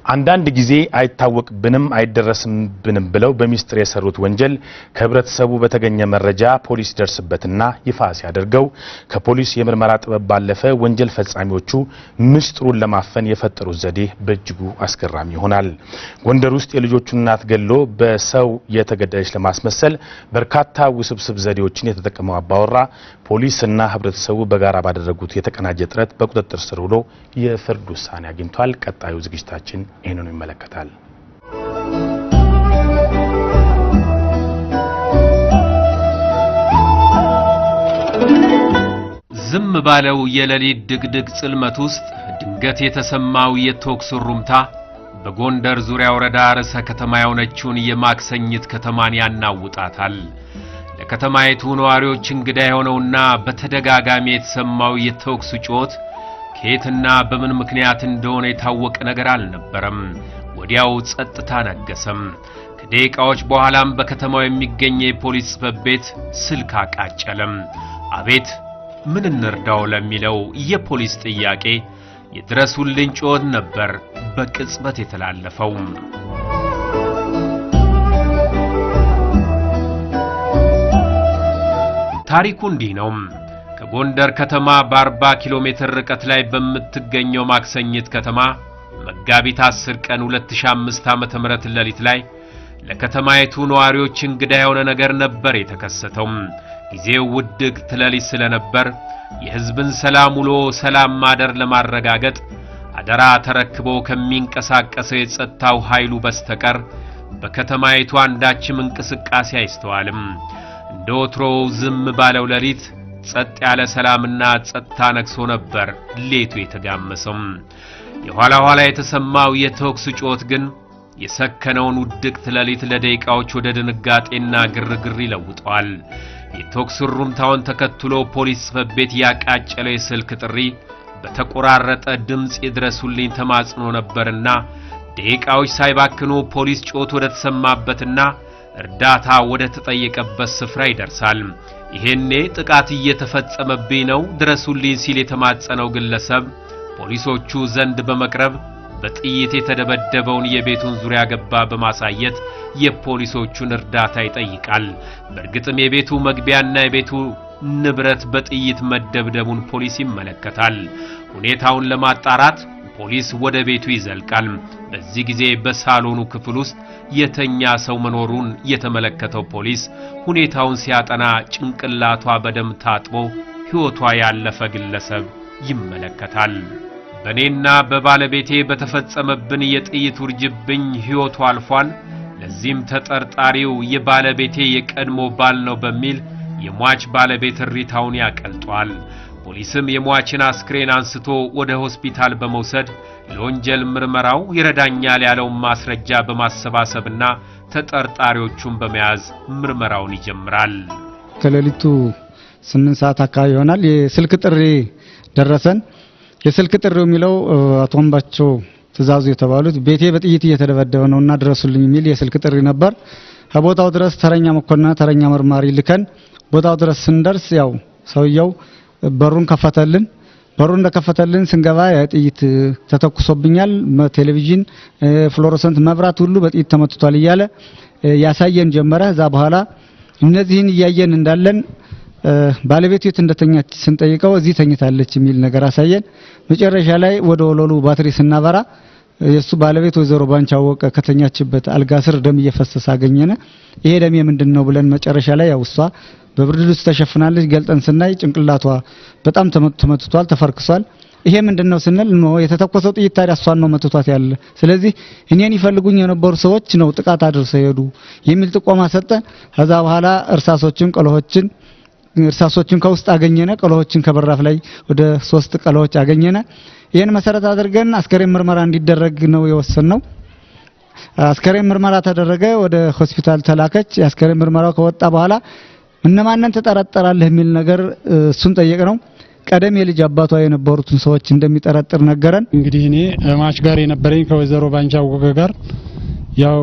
አንዳንድ ጊዜ አይታወቅብንም አይደረስብንም ብለው በሚስጥር የሰሩት ወንጀል ከህብረተሰቡ በተገኘ መረጃ ፖሊስ ደርስበትና ይፋ ሲያደርገው ከፖሊስ የምርመራ ጥበብ ባለፈ ወንጀል ፈጻሚዎቹ ምስጢሩን ለማፈን የፈጠሩት ዘዴ በእጅጉ አስገራሚ ይሆናል። ጎንደር ውስጥ የልጆቹን እናት ገሎ በሰው የተገደለች ለማስመሰል በርካታ ውስብስብ ዘዴዎችን የተጠቀመው አባወራ ፖሊስና ህብረተሰቡ በጋራ ባደረጉት የተቀናጀ ጥረት በቁጥጥር ስር ውሎ የፍርድ ውሳኔ አግኝቷል። ቀጣዩ ዝግጅታችን ይህንኑ ይመለከታል። ዝም ባለው የሌሊት ድቅድቅ ጽልመት ውስጥ ድንገት የተሰማው የተኩስ ሩምታ በጎንደር ዙሪያ ወረዳ ርዕሰ ከተማ የሆነችውን የማክሰኝት ከተማን ያናውጣታል። ለከተማይቱ ነዋሪዎች እንግዳ የሆነውና በተደጋጋሚ የተሰማው የተኩስ ጩኸት ከየትና በምን ምክንያት እንደሆነ የታወቀ ነገር አልነበረም። ወዲያው ጸጥታ ነገሰም። ከደቂቃዎች በኋላም በከተማው የሚገኝ የፖሊስ ጽሕፈት ቤት ስልክ አቃጨለም። አቤት ምን እንርዳው ለሚለው የፖሊስ ጥያቄ የድረሱልኝ ጩኸት ነበር በቅጽበት የተላለፈው። ታሪኩ እንዲህ ነው። ከጎንደር ከተማ በ40 ኪሎ ሜትር ርቀት ላይ በምትገኘው ማክሰኝት ከተማ መጋቢት 10 ቀን 2005 ዓመተ ምህረት ሌሊት ላይ ለከተማይቱ ነዋሪዎች እንግዳ የሆነ ነገር ነበር የተከሰተው። ጊዜው ውድቅት ሌሊት ስለነበር የሕዝብን ሰላም ውሎ ሰላም ማደር ለማረጋገጥ አደራ ተረክቦ ከሚንቀሳቀሰው የጸጥታው ኃይሉ በስተቀር በከተማይቱ አንዳችም እንቅስቃሴ አይስተዋልም። እንደ ወትሮው ዝም ባለው ሌሊት ጸጥ ያለ ሰላምና ጸጥታ ነግሶ ነበር ሌቱ የተጋመሰው። የኋላ ኋላ የተሰማው የተኩስ ጩኸት ግን የሰከነውን ውድቅት ሌሊት ለደቂቃዎች ወደ ድንጋጤና ግርግር ይለውጠዋል። የተኩስ ሩምታውን ተከትሎ ፖሊስ ጽሕፈት ቤት ያቃጨለው የስልክ ጥሪ በተቆራረጠ ድምፅ የድረሱልኝ ተማጽኖ ነበርና ደቂቃዎች ሳይባክኑ ፖሊስ ጮት ወደ ተሰማበትና እርዳታ ወደ ተጠየቀበት ስፍራ ይደርሳል። ይሄኔ ጥቃት እየተፈጸመብኝ ነው ድረሱልኝ ሲል የተማጸነው ግለሰብ ፖሊሶቹ ዘንድ በመቅረብ በጥይት የተደበደበውን የቤቱን ዙሪያ ገባ በማሳየት የፖሊሶቹን እርዳታ ይጠይቃል። በእርግጥም የቤቱ መግቢያና የቤቱ ንብረት በጥይት መደብደቡን ፖሊስ ይመለከታል። ሁኔታውን ለማጣራት ፖሊስ ወደ ቤቱ ይዘልቃል። በዚህ ጊዜ በሳሎኑ ክፍል ውስጥ የተኛ ሰው መኖሩን የተመለከተው ፖሊስ ሁኔታውን ሲያጠና ጭንቅላቷ በደም ታጥቦ ሕይወቷ ያለፈ ግለሰብ ይመለከታል። በእኔና በባለቤቴ በተፈጸመብን የጥይት ውርጅብኝ ሕይወቱ አልፏል። ለዚህም ተጠርጣሪው የባለቤቴ የቀድሞ ባል ነው በሚል የሟች ባለቤት እሪታውን ያቀልጧል። ፖሊስም የሟችን አስክሬን አንስቶ ወደ ሆስፒታል በመውሰድ ለወንጀል ምርመራው ይረዳኛል ያለውን ማስረጃ በማሰባሰብና ተጠርጣሪዎቹን በመያዝ ምርመራውን ይጀምራል። ከሌሊቱ ስምንት ሰዓት አካባቢ ይሆናል። የስልክ ጥሪ ደረሰን። የስልክ ጥሪው የሚለው አቶ አምባቸው ትእዛዙ የተባሉት ቤቴ በጥይት እየተደበደበ ነውና ድረሱልኝ የሚል የስልክ ጥሪ ነበር። ከቦታው ድረስ ተረኛ መኮንንና ተረኛ መርማሪ ልከን ቦታው ድረስ ስንደርስ ያው ሰውየው በሩን ከፈተልን። በሩን እንደከፈተልን ስንገባ የጥይት ተተኩሶብኛል፣ ቴሌቪዥን፣ ፍሎሮሰንት መብራት ሁሉ በጥይት ተመትቷል እያለ ያሳየን ጀመረ። እዛ በኋላ እነዚህን እያየን እንዳለን ባለቤቱ የት እንደተኛች ስንጠይቀው እዚህ ተኝታለች የሚል ነገር አሳየን። መጨረሻ ላይ ወደ ወለሉ ባትሪ ስናበራ የሱ ባለቤት ወይዘሮ ባንቻ አወቀ ከተኛችበት አልጋ ስር ደም እየፈሰሰ አገኘነ። ይሄ ደም የምንድን ነው ብለን መጨረሻ ላይ ያው እሷ በብርድ ልብስ ተሸፍናለች። ገልጠን ስናይ ጭንቅላቷ በጣም ተመትቷል፣ ተፈርክሷል። ይሄ ምንድን ነው ስንል ኖ የተተኮሰው ጥይት ታዲያ እሷን ነው መትቷት ያለ። ስለዚህ እኔን ይፈልጉኝ የነበሩ ሰዎች ነው ጥቃት አድርሰው ሄዱ የሚል ጥቆማ ሰጠን። ከዛ በኋላ እርሳሶችን፣ ቀለሆችን እርሳሶችን ከውስጥ አገኘነ። ቀለሆችን ከበራፍ ላይ ወደ ሶስት ቀለሆች አገኘነ። ይህን መሰረት አድርገን አስከሬን ምርመራ እንዲደረግ ነው የወሰንነው። አስከሬን ምርመራ ተደረገ፣ ወደ ሆስፒታል ተላከች። የአስከሬን ምርመራው ከወጣ በኋላ እነማንን ትጠረጠራለህ የሚል ነገር እሱን ጠየቅ ነው። ቀደም የልጅ አባቷ የነበሩትን ሰዎች እንደሚጠረጥር ነገረን። እንግዲህ እኔ ማች ጋር የነበረኝ ከወይዘሮ ባንቻ አወቀ ጋር ያው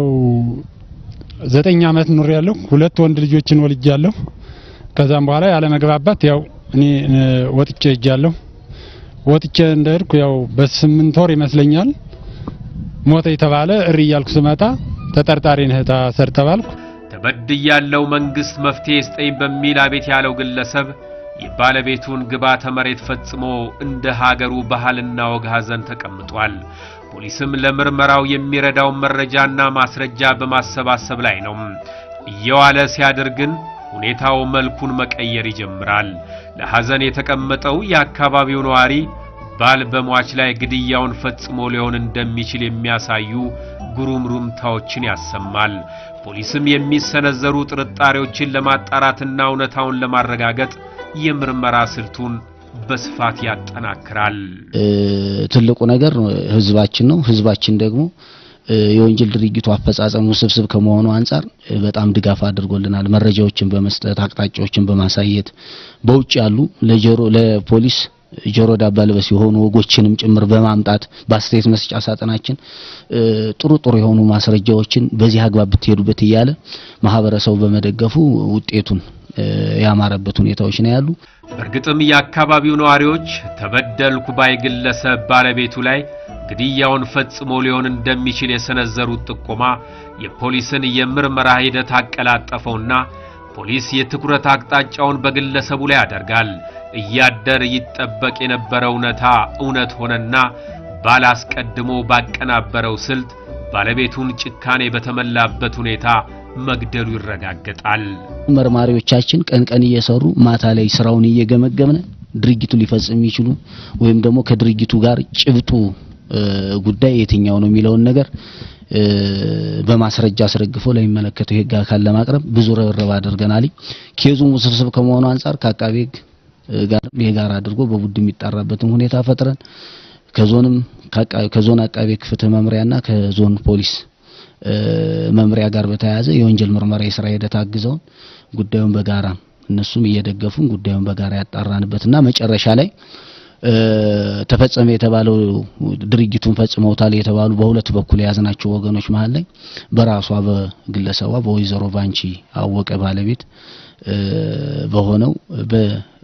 ዘጠኝ ዓመት ኑር ያለሁ ሁለት ወንድ ልጆችን ወልጃለሁ። ከዛም በኋላ ያለ መግባባት ያው እኔ ወጥቼ ሄጃለሁ። ወጥቼ እንደሄድኩ ያው በስምንት ወር ይመስለኛል ሞተ የተባለ እሪ እያልኩ ስመጣ ተጠርጣሪ ነህ ታሰር ተባልኩ። ተበድያለው መንግስት መፍትሄ ስጠኝ በሚል አቤት ያለው ግለሰብ የባለቤቱን ግብዓተ መሬት ፈጽሞ እንደ ሀገሩ ባህልና ወግ ሐዘን ተቀምጧል። ፖሊስም ለምርመራው የሚረዳውን መረጃና ማስረጃ በማሰባሰብ ላይ ነው። እየዋለ ሲያድር ግን ሁኔታው መልኩን መቀየር ይጀምራል። ለሐዘን የተቀመጠው የአካባቢው ነዋሪ ባል በሟች ላይ ግድያውን ፈጽሞ ሊሆን እንደሚችል የሚያሳዩ ጉሩምሩምታዎችን ያሰማል። ፖሊስም የሚሰነዘሩ ጥርጣሬዎችን ለማጣራትና እውነታውን ለማረጋገጥ የምርመራ ስልቱን በስፋት ያጠናክራል። ትልቁ ነገር ህዝባችን ነው። ህዝባችን ደግሞ የወንጀል ድርጊቱ አፈጻጸም ውስብስብ ከመሆኑ አንጻር በጣም ድጋፍ አድርጎልናል። መረጃዎችን በመስጠት አቅጣጫዎችን በማሳየት በውጭ ያሉ ለጆሮ ለፖሊስ ጆሮ ዳባ ልበስ የሆኑ ወጎችንም ጭምር በማምጣት በአስተያየት መስጫ ሳጥናችን ጥሩ ጥሩ የሆኑ ማስረጃዎችን በዚህ አግባብ ብትሄዱበት እያለ ማህበረሰቡ በመደገፉ ውጤቱን ያማረበት ሁኔታዎች ነው ያሉ። በእርግጥም የአካባቢው ነዋሪዎች ተበደልኩ ባይ ግለሰብ ባለቤቱ ላይ ግድያውን ፈጽሞ ሊሆን እንደሚችል የሰነዘሩት ጥቆማ የፖሊስን የምርመራ ሂደት አቀላጠፈውና ፖሊስ የትኩረት አቅጣጫውን በግለሰቡ ላይ ያደርጋል። እያደር ይጠበቅ የነበረው እውነታ እውነት ሆነና ባላስቀድሞ ባቀናበረው ስልት ባለቤቱን ጭካኔ በተመላበት ሁኔታ መግደሉ ይረጋገጣል። መርማሪዎቻችን ቀን ቀን እየሰሩ ማታ ላይ ስራውን እየገመገምነ ድርጊቱ ሊፈጽም የሚችሉ ወይም ደግሞ ከድርጊቱ ጋር ጭብጡ ጉዳይ የትኛው ነው የሚለውን ነገር በማስረጃ አስረግፎ ለሚመለከተው የህግ አካል ለማቅረብ ብዙ ርብርብ አድርገናል። ኬዙም ውስብስብ ከመሆኑ አንጻር ከአቃቤ ህግ ጋር የጋራ አድርጎ በቡድን የሚጣራበትን ሁኔታ ፈጥረን ከዞንም ከዞን አቃቤ ፍትህ መምሪያና ከዞን ፖሊስ መምሪያ ጋር በተያያዘ የወንጀል ምርመራ የስራ ሂደት አግዘውን ጉዳዩን በጋራ እነሱም እየደገፉን ጉዳዩን በጋራ ያጣራንበትና መጨረሻ ላይ ተፈጸመ የተባለው ድርጊቱን ፈጽመውታል የተባሉ በሁለት በኩል የያዝናቸው ወገኖች መሀል ላይ በራሷ በግለሰቧ በወይዘሮ ባንቺ አወቀ ባለቤት በሆነው በ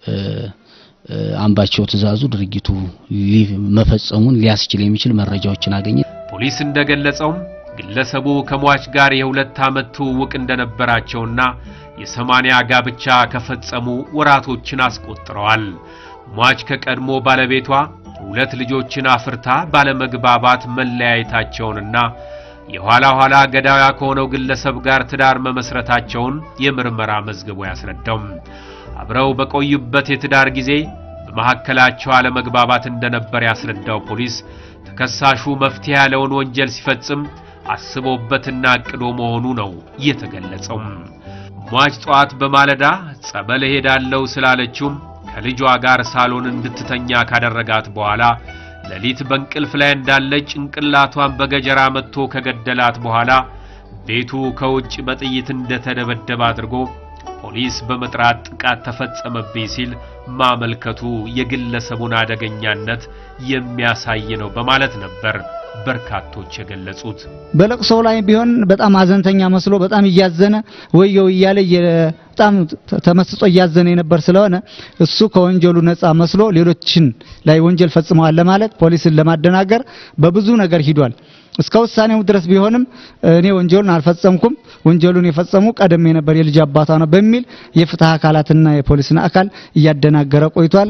አምባቸው ትእዛዙ ድርጊቱ መፈጸሙን ሊያስችል የሚችል መረጃዎችን አገኘ። ፖሊስ እንደገለጸውም ግለሰቡ ከሟች ጋር የሁለት ዓመት ትውውቅ እንደነበራቸውና የሰማንያ ጋብቻ ከፈጸሙ ወራቶችን አስቆጥረዋል። ሟች ከቀድሞ ባለቤቷ ሁለት ልጆችን አፍርታ ባለመግባባት መለያየታቸውንና የኋላ ኋላ ገዳያ ከሆነው ግለሰብ ጋር ትዳር መመስረታቸውን የምርመራ መዝገቡ ያስረዳው። አብረው በቆዩበት የትዳር ጊዜ በመካከላቸው አለመግባባት እንደነበር ያስረዳው ፖሊስ ተከሳሹ መፍትሄ ያለውን ወንጀል ሲፈጽም አስቦበትና አቅዶ መሆኑ ነው የተገለጸው። ሟች ጠዋት በማለዳ ጸበል ሄዳለሁ ስላለችውም ከልጇ ጋር ሳሎን እንድትተኛ ካደረጋት በኋላ ሌሊት በእንቅልፍ ላይ እንዳለች ጭንቅላቷን በገጀራ መጥቶ ከገደላት በኋላ ቤቱ ከውጭ በጥይት እንደተደበደበ አድርጎ ፖሊስ በመጥራት ጥቃት ተፈጸመብኝ ሲል ማመልከቱ የግለሰቡን አደገኛነት የሚያሳይ ነው በማለት ነበር በርካቶች የገለጹት። በለቅሶ ላይ ቢሆን በጣም አዘንተኛ መስሎ በጣም እያዘነ ወየው እያለ በጣም ተመስጦ እያዘነ የነበር ስለሆነ እሱ ከወንጀሉ ነፃ መስሎ ሌሎችን ላይ ወንጀል ፈጽመዋል ለማለት ፖሊስን ለማደናገር በብዙ ነገር ሂዷል። እስከ ውሳኔው ድረስ ቢሆንም እኔ ወንጀሉን አልፈጸምኩም፣ ወንጀሉን የፈጸሙ ቀደም የነበር የልጅ አባቷ ነው በሚል የፍትህ አካላትና የፖሊስን አካል እያደናገረ ቆይቷል።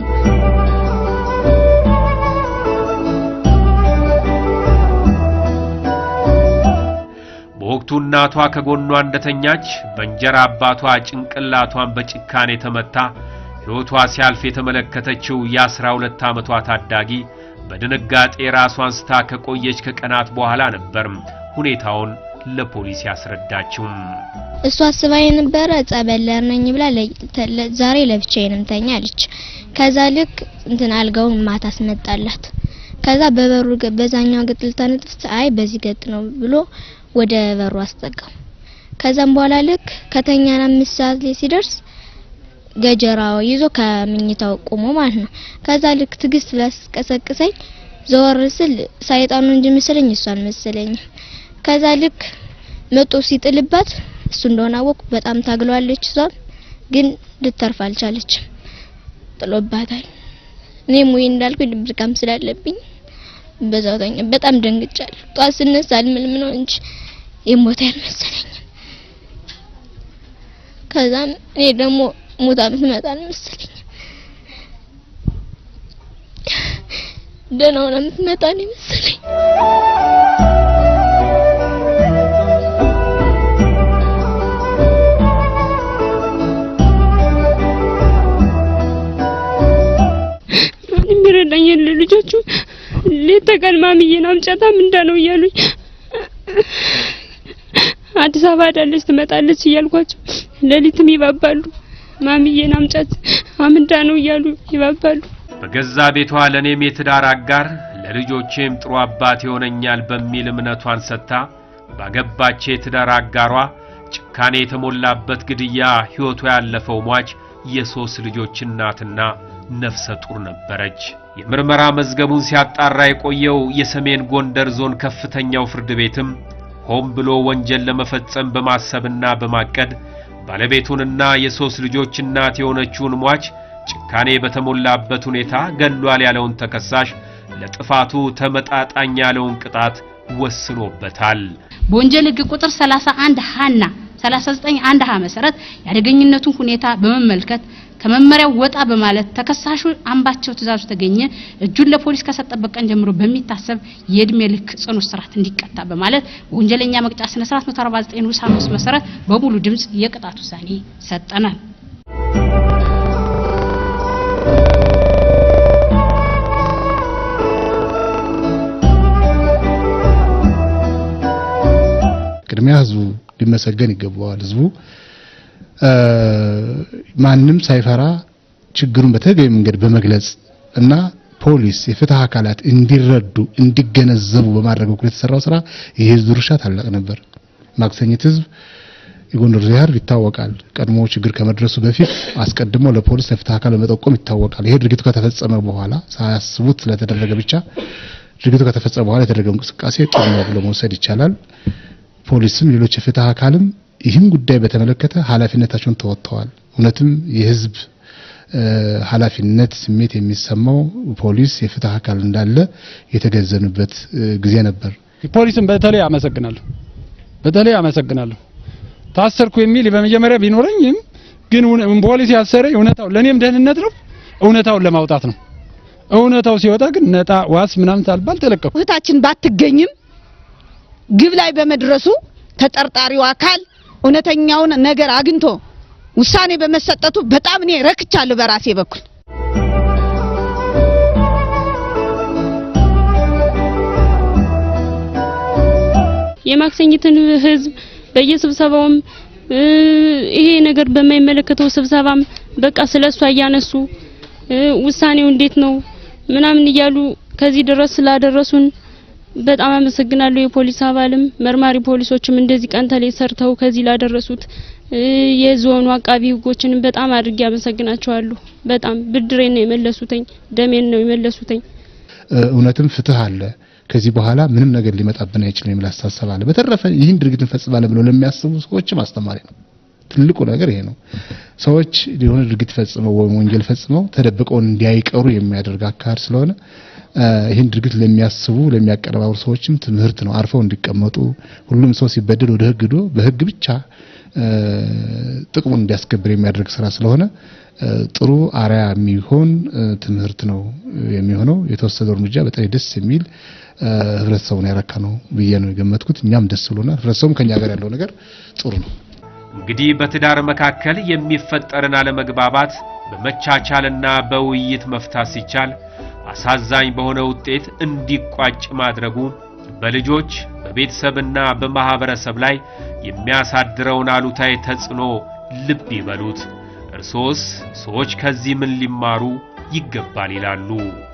በወቅቱ እናቷ ከጎኗ እንደተኛች በእንጀራ አባቷ ጭንቅላቷን በጭካኔ ተመታ ሕይወቷ ሲያልፍ የተመለከተችው የአስራ ሁለት ዓመቷ ታዳጊ በድንጋጤ ራሷን ስታ ከቆየች ከቀናት በኋላ ነበር ሁኔታውን ለፖሊስ ያስረዳችው። እሷ አስባ የነበረ ጸበል ነኝ ብላ ዛሬ ለብቻዬ ነው የምተኛ አለች። ከዛ ልክ እንትን አልጋውን ማታ አስመጣላት። ከዛ በበሩ በዛኛው ገጥ ልታነጥፍ አይ በዚህ ገጥ ነው ብሎ ወደ በሩ አስጠጋው። ከዛም በኋላ ልክ ከተኛን አምስት ሰዓት ላይ ሲደርስ ገጀራው ይዞ ከምኝታው ቆሞ ማለት ነው። ከዛ ልክ ትግስት ላስቀሰቅሰኝ ዘወር ስል ሳይጣኑ እንጂ መሰለኝ እሷን መሰለኝ። ከዛ ልክ መጦ ሲጥልባት እሱ እንደሆነ አወኩ። በጣም ታግለዋለች። እሷም ግን ልተርፍ አልቻለችም፣ ጥሎባታል። እኔም ወይ እንዳልኩ ድብርቃም ስላለብኝ በዛው ተኛ። በጣም ደንግጫለሁ። ጧት ስነሳ አልምልም ነው እንጂ የሞተ ያልመሰለኝ። ከዛም እኔ ደግሞ ሞታ ምትመጣ አልመሰለኝ። ደህና ሆና የምትመጣ ነው መሰለኝ። የሚረዳኝ የለ ልጆቹ ሌት ተቀን ማሚዬን አምጫታ ምንዳ ነው እያሉኝ አዲስ አበባ ሄዳለች ትመጣለች እያልኳቸው ሌሊትም ይባባሉ። ማሚዬን አምጫት አምንዳ ነው እያሉ ይባባሉ። በገዛ ቤቷ ለእኔም የትዳር አጋር ለልጆቼም ጥሩ አባት ይሆነኛል በሚል እምነቷን ሰጥታ ባገባች የትዳር አጋሯ ጭካኔ የተሞላበት ግድያ ሕይወቷ ያለፈው ሟች የሦስት ልጆች እናትና ነፍሰ ጡር ነበረች። የምርመራ መዝገቡን ሲያጣራ የቆየው የሰሜን ጎንደር ዞን ከፍተኛው ፍርድ ቤትም ሆን ብሎ ወንጀል ለመፈጸም በማሰብና በማቀድ ባለቤቱንና የሦስት ልጆች እናት የሆነችውን ሟች ጭካኔ በተሞላበት ሁኔታ ገሏል ያለውን ተከሳሽ ለጥፋቱ ተመጣጣኝ ያለውን ቅጣት ወስኖበታል። በወንጀል ሕግ ቁጥር 31 ሀና 39 አንድ ሀ መሰረት የአደገኝነቱን ሁኔታ በመመልከት ከመመሪያው ወጣ በማለት ተከሳሹ አምባቸው ትእዛዙ ተገኘ እጁን ለፖሊስ ከሰጠበት ቀን ጀምሮ በሚታሰብ የእድሜ ልክ ጽኑ እስራት እንዲቀጣ በማለት በወንጀለኛ መቅጫ ስነ ስርዓት 149 ንዑስ 5 መሰረት በሙሉ ድምጽ የቅጣት ውሳኔ ሰጠናል። ቅድሚያ ህዝቡ ሊመሰገን ይገባዋል። ህዝቡ ማንም ሳይፈራ ችግሩን በተገቢ መንገድ በመግለጽ እና ፖሊስ፣ የፍትህ አካላት እንዲረዱ እንዲገነዘቡ በማድረግ በኩል የተሰራው ስራ የህዝብ ድርሻ ታላቅ ነበር። ማክሰኝት ህዝብ የጎንደር ዙሪያ ይታወቃል። ቀድሞ ችግር ከመድረሱ በፊት አስቀድሞ ለፖሊስ ለፍትህ አካል በመጠቆም ይታወቃል። ይሄ ድርጊቱ ከተፈጸመ በኋላ ሳያስቡት ስለተደረገ ብቻ ድርጊቱ ከተፈጸመ በኋላ የተደረገው እንቅስቃሴ ጥሩ ነው ብሎ መውሰድ ይቻላል። ፖሊስም ሌሎች የፍትህ አካልም ይህን ጉዳይ በተመለከተ ኃላፊነታቸውን ተወጥተዋል። እውነትም የህዝብ ኃላፊነት ስሜት የሚሰማው ፖሊስ የፍትህ አካል እንዳለ የተገዘኑበት ጊዜ ነበር። ፖሊስን በተለይ አመሰግናለሁ፣ በተለይ አመሰግናለሁ። ታሰርኩ የሚል በመጀመሪያ ቢኖረኝም ግን ፖሊስ ያሰረኝ እውነታው ለኔም ደህንነት ነው፣ እውነታውን ለማውጣት ነው። እውነታው ሲወጣ ግን ነጣ ዋስ ምናምን ሳልባል ተለቀቁ። እህታችን ባትገኝም ግብ ላይ በመድረሱ ተጠርጣሪው አካል እውነተኛውን ነገር አግኝቶ ውሳኔ በመሰጠቱ በጣም እኔ ረክቻለሁ በራሴ በኩል። የማክሰኝትን ህዝብ በየስብሰባውም ይሄ ነገር በማይመለከተው ስብሰባም በቃ ስለሷ እያነሱ ውሳኔው እንዴት ነው ምናምን እያሉ ከዚህ ድረስ ስላደረሱን በጣም አመሰግናለሁ። የፖሊስ አባልም መርማሪ ፖሊሶችም እንደዚህ ቀን ተሌት ሰርተው ከዚህ ላደረሱት የዞኑ አቃቢ ህጎችንም በጣም አድርጌ አመሰግናቸዋለሁ። በጣም ብድሬን ነው የመለሱትኝ፣ ደሜን ነው የመለሱትኝ። እውነትም ፍትህ አለ። ከዚህ በኋላ ምንም ነገር ሊመጣብን አይችልም የሚል አስተሳሰብ አለ። በተረፈ ይህን ድርጊት እንፈጽማለን ብለው ለሚያስቡ ሰዎችም አስተማሪ ነው። ትልቁ ነገር ይሄ ነው። ሰዎች የሆነ ድርጊት ፈጽመው ወይም ወንጀል ፈጽመው ተደብቀው እንዲያይቀሩ የሚያደርግ አካሄድ ስለሆነ ይህን ድርጊት ለሚያስቡ ለሚያቀነባብሩ ሰዎችም ትምህርት ነው። አርፈው እንዲቀመጡ ሁሉም ሰው ሲበደል ወደ ህግ ሄዶ በህግ ብቻ ጥቅሙን እንዲያስከብር የሚያደርግ ስራ ስለሆነ ጥሩ አርያ የሚሆን ትምህርት ነው የሚሆነው። የተወሰደው እርምጃ በጣም ደስ የሚል ህብረተሰቡን ያረካ ነው ብዬ ነው የገመትኩት። እኛም ደስ ብሎናል። ህብረተሰቡም ከኛ ጋር ያለው ነገር ጥሩ ነው። እንግዲህ በትዳር መካከል የሚፈጠርን አለመግባባት በመቻቻልና በውይይት መፍታት ሲቻል አሳዛኝ በሆነ ውጤት እንዲቋጭ ማድረጉ በልጆች በቤተሰብና በማህበረሰብ ላይ የሚያሳድረውን አሉታዊ ተጽዕኖ ልብ ይበሉት። እርሶስ ሰዎች ከዚህ ምን ሊማሩ ይገባል ይላሉ?